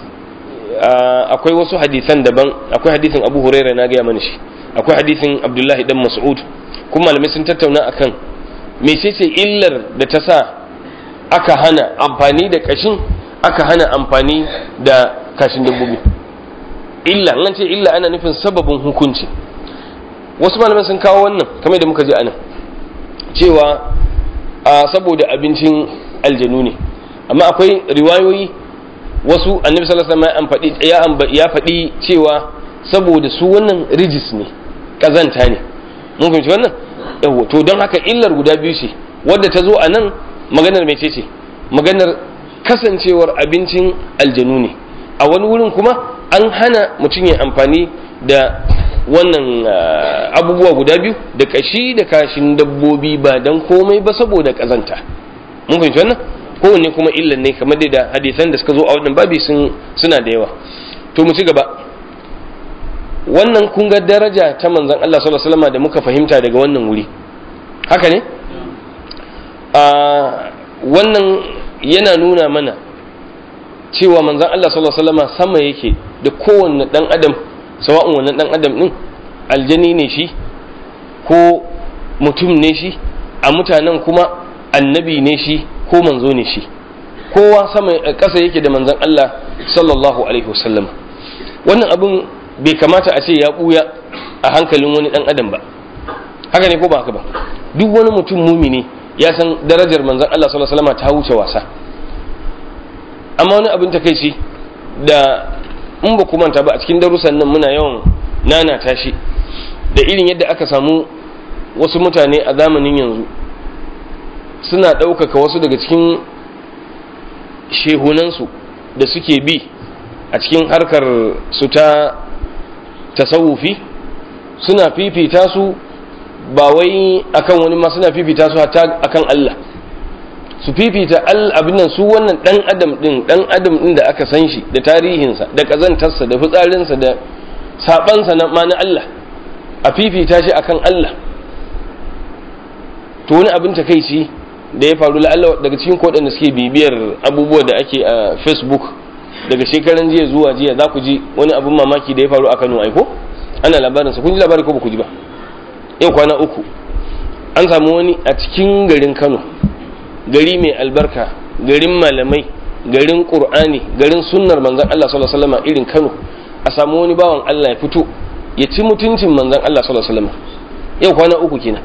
akwai wasu hadisan daban akwai hadisin abu huraira na gaya mana shi akwai hadisin abdullahi dan mas'ud kuma malamai sun tattauna akan mecece illar da ta sa aka hana amfani da kashin aka hana amfani da kashin dabbobi illa an ce illa ana nufin sababin hukunci wasu malamai sun kawo wannan kamar da muka ji anan cewa a saboda abincin aljanu ne amma akwai riwayoyi wasu annabi sallallahu alaihi wasallam ya faɗi cewa saboda su wannan rijis ne kazanta ne mun fahimci wannan yawo to don haka illar guda biyu ce wadda ta zo a nan maganar mece ce maganar kasancewar abincin aljanu ne a wani wurin kuma an hana mutum ya amfani da wannan abubuwa guda biyu da kashi da kashin dabbobi ba don komai ba saboda kazanta mun fahimci wannan kowanne kuma illan ne kamar da hadisan da suka zo a wannan babi suna da yawa to mu ci gaba wannan kun ga daraja ta manzon Allah sallallahu alaihi wasallam da muka fahimta daga wannan wuri haka ne a wannan yana nuna mana cewa manzon Allah sallallahu alaihi wasallam sama yake da kowanne dan adam sawa'un wannan dan adam din aljani ne shi ko mutum ne shi a mutanen kuma annabi ne shi ko manzo ne shi kowa sama ƙasa yake da manzon Allah sallallahu alaihi wasallam wannan abin bai kamata a ce ya ɓuya a hankalin wani ɗan adam ba haka ne ko ba haka ba duk wani mutum mumini ya san darajar manzon Allah sallallahu alaihi wasallam ta wuce wasa amma wani abin takeici da in ba ku manta ba a cikin darussan nan muna yawan nana tashi da irin yadda aka samu wasu mutane a zamanin yanzu suna ɗaukaka wasu daga cikin shehunansu da suke bi a cikin harkar su ta tasawufi suna fifita su ba wai akan wani ma suna fifita su hatta akan Allah su fifita abin nan su wannan dan adam din dan adam din da aka san shi da tarihinsa da kazantarsa da fitsarinsa da sabansa na ma na Allah a fifita shi akan Allah to wani abin takeici da ya faru la'alla daga cikin da suke bibiyar abubuwa da ake a facebook daga shekaran jiya zuwa jiya za ku ji wani abin mamaki da ya faru a kano aiko ana labarinsa kun ji labari ko ba ku ji ba yau kwana uku an samu wani a cikin garin kano gari mai albarka garin malamai garin qur'ani garin sunnar manzon Allah sallallahu alaihi wasallam irin kano a samu wani bawan Allah ya fito ya ci mutuncin manzon Allah sallallahu alaihi wasallam yau kwana uku kenan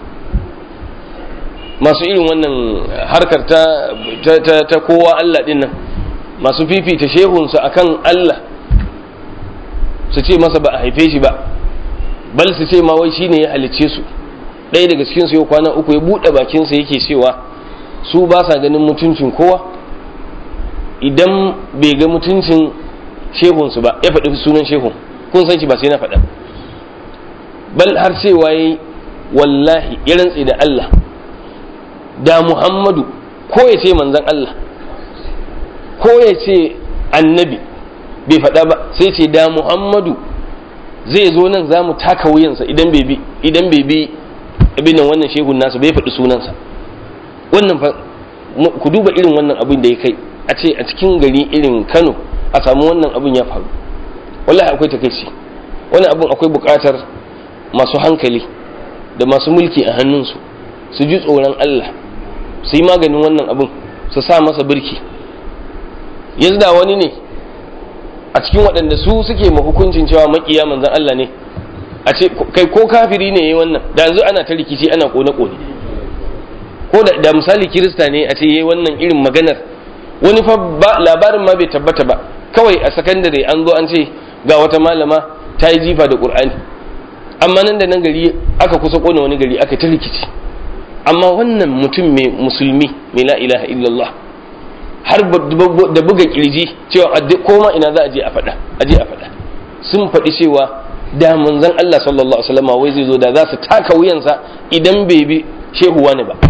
masu irin wannan harkar ta ta, ta, kowa Allah din nan masu fifita shehunsu akan Allah su ce masa ba a haife shi ba bal su ce ma wai shine ya halicce su ɗaya daga cikin su yau kwana uku ya buɗe bakinsa yake cewa su ba sa ganin mutuncin kowa idan bai ga mutuncin shehunsu ba ya faɗi sunan shehun kun san shi ba sai na faɗa bal har cewa yi wallahi ya rantse da Allah da Muhammadu ko ya ce manzan Allah ko ya ce annabi bai faɗa ba sai ce da Muhammadu zai zo nan za mu taka wuyansa idan bai bi idan bai bi abin nan wannan shehun nasa bai faɗi sunansa wannan fa ku duba irin wannan abin da ya kai a ce a cikin gari irin Kano a samu wannan abin ya faru wallahi akwai takaici wani abin akwai buƙatar masu hankali da masu mulki a hannunsu su ji tsoron Allah su yi maganin wannan abin su sa masa birki yanzu da wani ne a cikin waɗanda su suke ma hukuncin cewa makiya manzan Allah ne a ce kai ko kafiri ne yayi wannan da yanzu ana ta rikici ana kone kone ko da, da misali kirista ne a ce yayi wannan irin maganar wani fa ba labarin ma bai tabbata ba kawai a sakandare an zo an ce ga wata malama ta yi jifa da qur'ani amma nan da nan gari aka kusa kone wani gari aka ta rikici amma wannan mutum mai musulmi mai la ilaha illallah har da buga kirji cewa koma ina za a je a faɗa a je a faɗa sun faɗi cewa da manzon Allah sallallahu alaihi wasallam wai zai zo da za su taka wuyansa idan bai bi shehu wani ba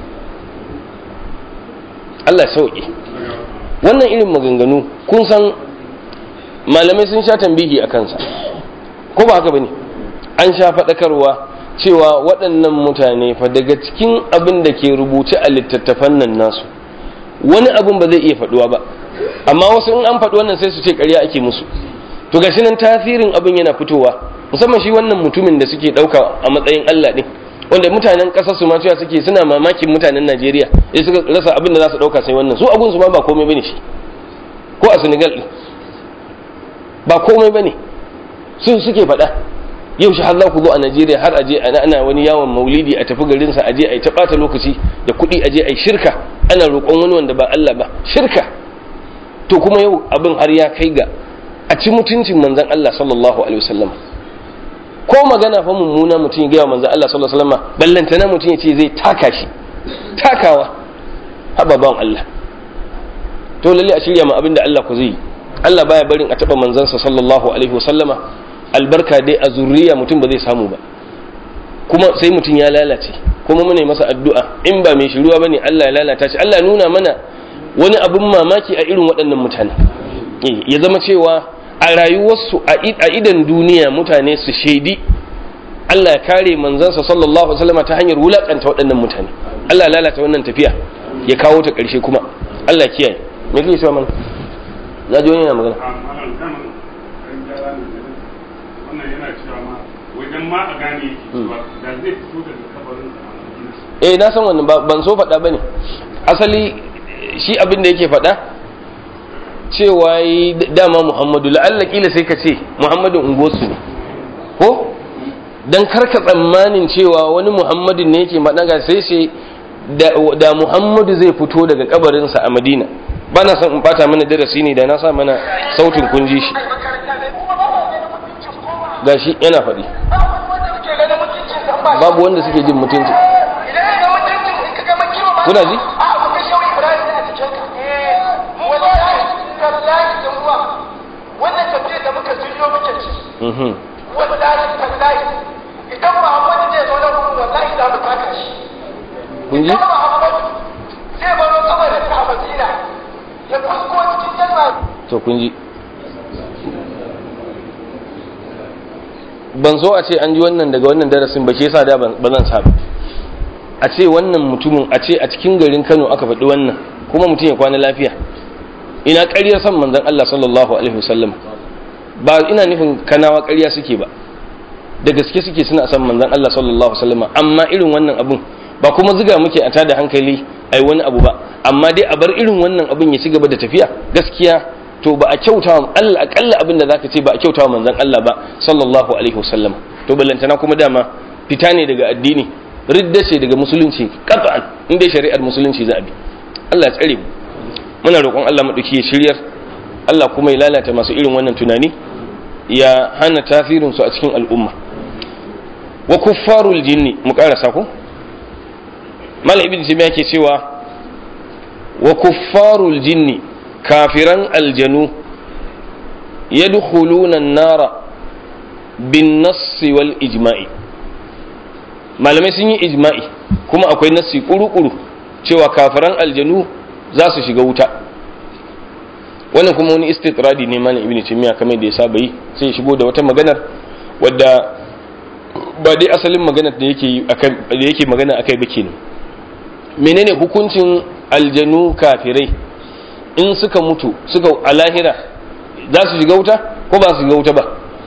Allah sauki wannan irin maganganu kun san malamai sun sha tambihi a kansa ko ba haka bane an sha faɗakarwa cewa waɗannan mutane fa daga cikin abin da ke rubuce a littattafan nan nasu wani abin ba zai iya faɗuwa ba amma wasu in an faɗi wannan sai su ce ƙarya ake musu to gashi nan tasirin abin yana fitowa musamman shi wannan mutumin da suke ɗauka a matsayin Allah ɗin wanda mutanen ƙasar su ma cewa suke suna mamakin mutanen Najeriya sai suka rasa abin da za su ɗauka sai wannan su abun su ma ba komai bane shi ko a Senegal ɗin ba komai bane su suke faɗa yau shi har za ku zo a Najeriya har aje ana ana wani yawon maulidi a tafi garinsa aje a yi ta ɓata lokaci da kuɗi aje a yi shirka ana roƙon wani wanda ba Allah ba shirka to kuma yau abin har ya kai ga a ci mutuncin manzon Allah sallallahu alaihi wasallam ko magana fa mummuna mutum ya gaya manzon Allah sallallahu alaihi wasallam ballantana mutum ya ce zai taka shi takawa haba ban Allah to lalle a shirya ma abin da Allah ku zai yi Allah baya barin a taɓa manzansa sallallahu alaihi wasallama albarka dai a zuriya mutum ba zai samu ba kuma sai mutum ya lalace kuma muna masa addu'a in ba mai shiruwa bane Allah ya lalata shi Allah nuna mana wani abin mamaki a irin waɗannan mutane ya zama cewa a rayuwarsu a idan duniya mutane su shaidi Allah ya kare manzansa sallallahu alaihi wasallam ta hanyar wulakanta waɗannan mutane Allah ya lalata wannan tafiya ya kawo ta ƙarshe kuma Allah kiyaye me kake cewa mana na ji wani yana magana wannan yana cewa ma wajen ma a gane yake cewa da zai fito daga kabarin sa eh na san wannan ban so faɗa bane asali shi abin da yake faɗa cewa yi dama muhammadu la'alla kila sai ka ce muhammadu ungosu ne ko dan karka tsammanin cewa wani muhammadin ne yake maɗaga sai sai da muhammadu zai fito daga kabarinsa a madina ba na son in bata mana darasi ne da na sa mana sautin kun ji shi gashi yana faɗi babu wanda suke jin mutunci kuna ji? wannan tafiyar da muka shiryo muke ci wallahi tallahi idan muhammadu zai zo na kuma wallahi za mu taka shi kun ji? idan muhammadu zai baro sama ma to kun ji ban so a ce an ji wannan daga wannan darasin ba shi yasa da ban zan sa ba a ce wannan mutumin a ce a cikin garin Kano aka faɗi wannan kuma mutum ya kwana lafiya ina ƙaryar san manzon Allah sallallahu alaihi wasallam ba ina nufin kanawa ƙarya suke ba da gaske suke suna san manzon Allah sallallahu alaihi wasallam amma irin wannan abun ba kuma ziga muke a tada hankali ai wani abu ba amma dai a bar irin wannan abun ya ci gaba da tafiya gaskiya to ba a kyauta wa Allah akalla abin da zaka ce ba a kyauta wa manzon Allah ba sallallahu alaihi wasallam to ballantana kuma dama fita ne daga addini ridda ce daga musulunci qat'an in dai shari'ar musulunci za a bi Allah ya tsare mu muna roƙon Allah madauki ya shiryar Allah kuma ya lalata masu irin wannan tunani ya hana tasirin su a cikin al'umma wa kuffarul jinni mu karasa ko malam ibn taymiya ke cewa wa kuffarul jinni kafiran aljanu yadkhuluna an-nara bin nassi wal ijma'i malamai sun yi ijma'i kuma akwai nassi kuru-kuru cewa kafiran aljanu za su shiga wuta wannan kuma wani istitradi ne malam ibn taymiya kamar da ya saba yi sai ya shigo da wata maganar wadda ba dai asalin maganar da yake da yake magana akai ba kenan menene hukuncin aljanu kafirai in suka mutu suka a lahira za su shiga wuta ko ba su shiga wuta ba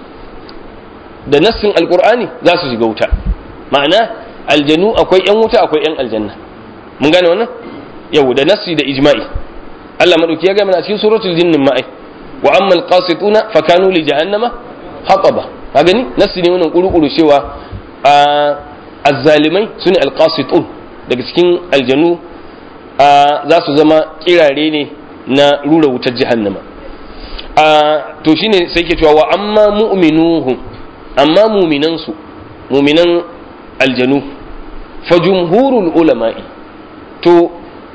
da nassin alkur'ani za su shiga wuta ma'ana aljanu akwai yan wuta akwai yan aljanna mun gane wannan yau da nassi da ijma'i Allah madauki ya gama a cikin suratul jinnin ma'ai wa amma alqasituna fa kanu li jahannama hataba ka gani nassi ne wannan kuru-kuru cewa azzalimai sune alqasitun daga cikin aljanu za su zama kirare ne na rura wutar jahannama to shine sai ke cewa wa amma mu'minuhum amma muminansu muminan aljanu fa jumhurul ulama'i to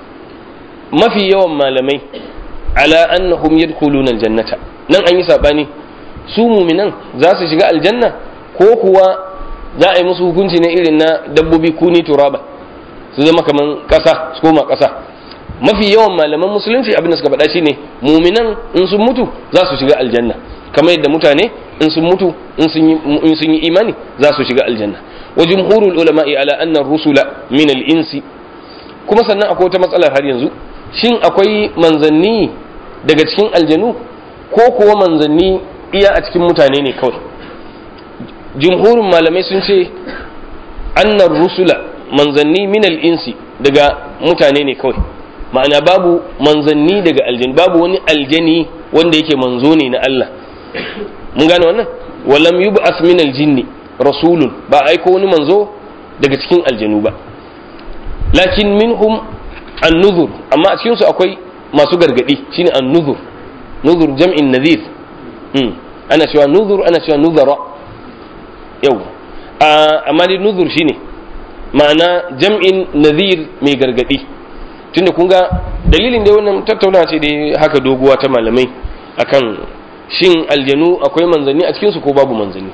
mafi yawan malamai ala annahum yadkhuluna aljannata nan an yi sabani su muminan za su shiga aljanna ko kuwa za a yi musu hukunci na irin na dabbobi kuni turaba su zama kaman kasa su koma kasa mafi yawan malaman musulunci abin da suka faɗa shine muminan in sun mutu za su shiga aljanna kamar yadda mutane in sun mutu in sun yi imani za su shiga aljanna wa jumhurul ulama'i ala anna rusula min al-insi kuma sannan akwai wata matsalar har yanzu shin akwai manzanni daga cikin aljanu ko kuwa manzanni iya a cikin mutane ne kawai jumhurin malamai sun ce annar rusula manzanni min al-insi daga mutane ne kawai ma'ana babu manzanni daga aljani babu wani aljani wanda yake manzo ne na Allah mun gane wannan walam yub'ath min aljinni rasulun ba aiko wani manzo daga cikin aljanu ba lakin minhum an-nuzur amma a cikin su akwai masu gargadi shine an-nuzur nuzur jam'in nadhir hmm ana cewa nuzur ana cewa nuzara yau amma dai nuzur shine ma'ana jam'in nadhir mai gargadi tunda kun ga dalilin da wannan tattaunawa ce da haka doguwa ta malamai akan shin aljanu akwai manzanni a cikinsu ko babu manzanni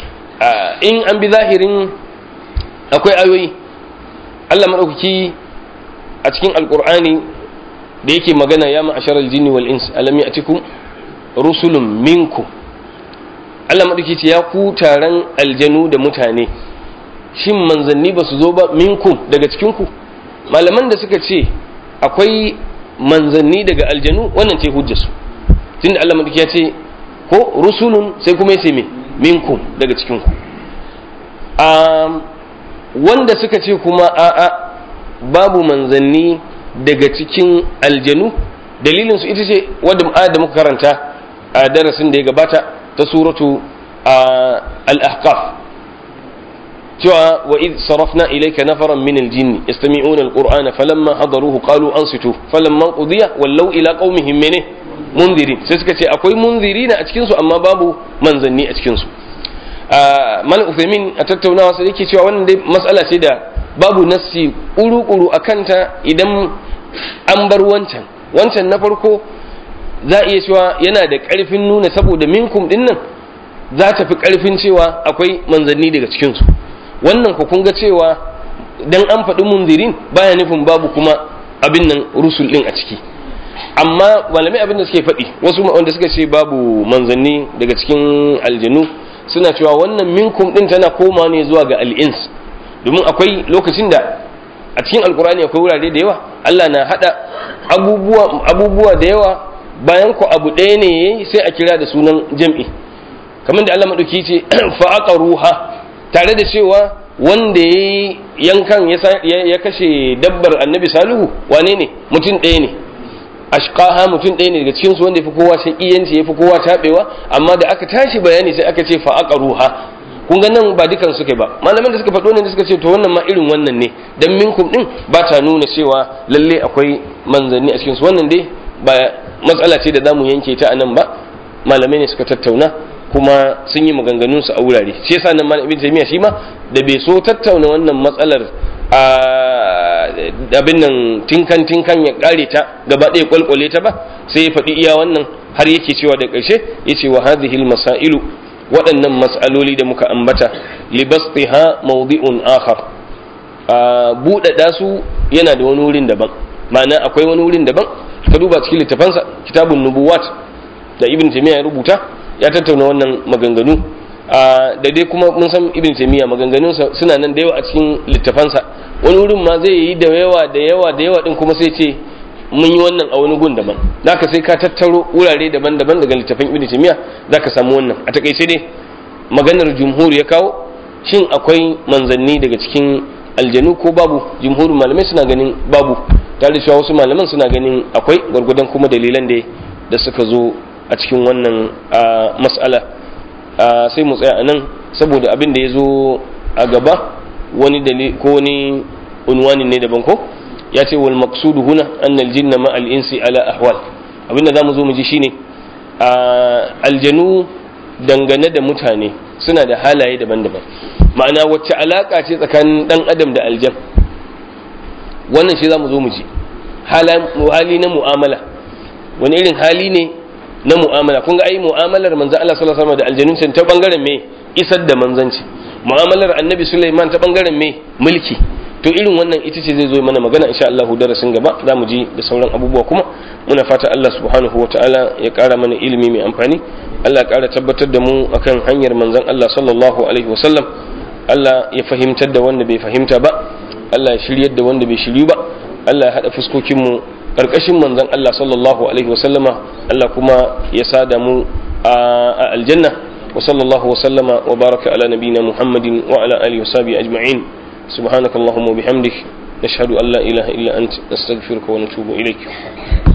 in an bi zahirin akwai ayoyi Allah maɗaukaki a cikin alkur'ani da yake magana ya ma'ashar aljinni wal ins alam ya'tikum rusulun minkum Allah maɗaukaki ce ya ku taron aljanu da mutane shin manzanni ba su zo ba minkum daga cikinku malaman da suka ce akwai manzanni daga aljanu wannan ce hujjarsu tunda Allah madauki ya ce ko rusulun sai kuma yace me minkum daga cikin ku um, wanda suka ce kuma a'a babu manzanni daga cikin aljanu dalilin su ita ce wadda ayat da muka karanta a darasin da ya gabata ta suratu al-ahqaf cewa wa id sarafna ilayka nafaran min al-jinni yastami'una al-qur'ana falamma hadaruhu qalu ansitu falamma qudiya wallaw ila qaumihim mene munzirin sai suka ce akwai munzirina a cikin su amma babu manzanni a cikin su mal uthaymin a tattaunawa sai yake cewa wannan dai mas'ala ce da babu nassi kuru-kuru a kanta idan an bar wancan wancan na farko za a iya cewa yana da ƙarfin nuna saboda minkum din nan za ta fi ƙarfin cewa akwai manzanni daga cikinsu wannan ku kun ga cewa dan an faɗi munzirin baya nufin babu kuma abin nan rusul ɗin a ciki amma malamai abin da suke faɗi wasu wanda suka ce babu manzanni daga cikin aljanu suna cewa wannan minkum din tana koma ne zuwa ga al'ins domin akwai lokacin da a cikin alkurani akwai wurare da yawa Allah na hada abubuwa abubuwa da yawa bayan ku abu ɗaya ne yayi sai a kira da sunan jam'i kamar da Allah madauki ce fa aqruha tare da cewa wanda yayi yankan ya kashe dabbar annabi salihu wane ne mutum ɗaya ne ashqaha mutum ɗaya ne daga cikin su wanda yafi kowa shaqiyanci yafi kowa tabewa amma da aka tashi bayani sai aka ce fa aqruha kun ga nan ba dukan suka ba malaman da suka faɗo ne da suka ce to wannan ma irin wannan ne dan minkum din ba ta nuna cewa lalle akwai manzanni a cikin su wannan dai ba matsala ce da zamu yanke ta anan ba malamai ne suka tattauna kuma sun yi maganganun su a wurare shi yasa nan malamin ibn taymiya shi ma da bai so tattauna wannan matsalar a abin nan tinkan tinkan ya kare ta gaba ɗaya kwalkwale ta ba sai ya faɗi iya wannan har yake cewa da ƙarshe yace wa hadhihi masailu waɗannan mas'aloli da muka ambata libastiha mawdi'un akhar a buɗaɗa su yana da wani wurin daban ma'ana akwai wani wurin daban ka duba cikin littafansa kitabun nubuwat da ibn taymiya ya rubuta ya tattauna wannan maganganu da dai kuma mun san ibn taymiya maganganunsa suna nan da yawa a cikin littafansa wani wurin ma zai yi da yawa da yawa da yawa din kuma sai ce mun yi wannan a wani gun daban zaka sai ka tattaro wurare daban-daban daga littafin ibn taymiya zaka samu wannan a takaice dai maganar jumhur ya kawo shin akwai manzanni daga cikin aljanu ko babu jumhurin malamai suna ganin babu tare da wasu malaman suna ganin akwai gwargwadon kuma dalilan da da suka zo a cikin wannan mas'ala sai mu tsaya a nan saboda abin da ya zo a gaba wani dalil ko wani unwani ne daban ko ya ce wal maqsudu huna annal jinna ma al insi ala ahwal abinda zamu zo mu ji shine aljanu dangane da mutane suna da halaye daban-daban ma'ana wacce alaka ce tsakanin dan adam da aljan wannan shi zamu zo mu ji hali na mu'amala wani irin hali ne na mu'amala kun ga ai mu'amalar manzo Allah sallallahu alaihi wasallam da aljanun ta bangaren me isar da manzanci mu'amalar annabi Sulaiman ta bangaren me mulki to irin wannan ita ce zai zo mana magana insha Allah darasin gaba za mu ji da sauran abubuwa kuma muna fata Allah subhanahu wataala ya kara mana ilimi mai amfani Allah ya kara tabbatar da mu akan hanyar manzon Allah sallallahu alaihi wasallam Allah ya fahimtar da wanda bai fahimta ba Allah ya shiryar da wanda bai shiryu ba Allah ya hada fuskokin mu karkashin manzon Allah sallallahu alaihi wasallama Allah kuma ya sada mu a aljanna wa sallallahu wa sallama wa baraka ala nabina Muhammadin wa ala alihi wa sahbihi ajma'in سبحانك اللهم وبحمدك نشهد أن لا إله إلا أنت نستغفرك ونتوب إليك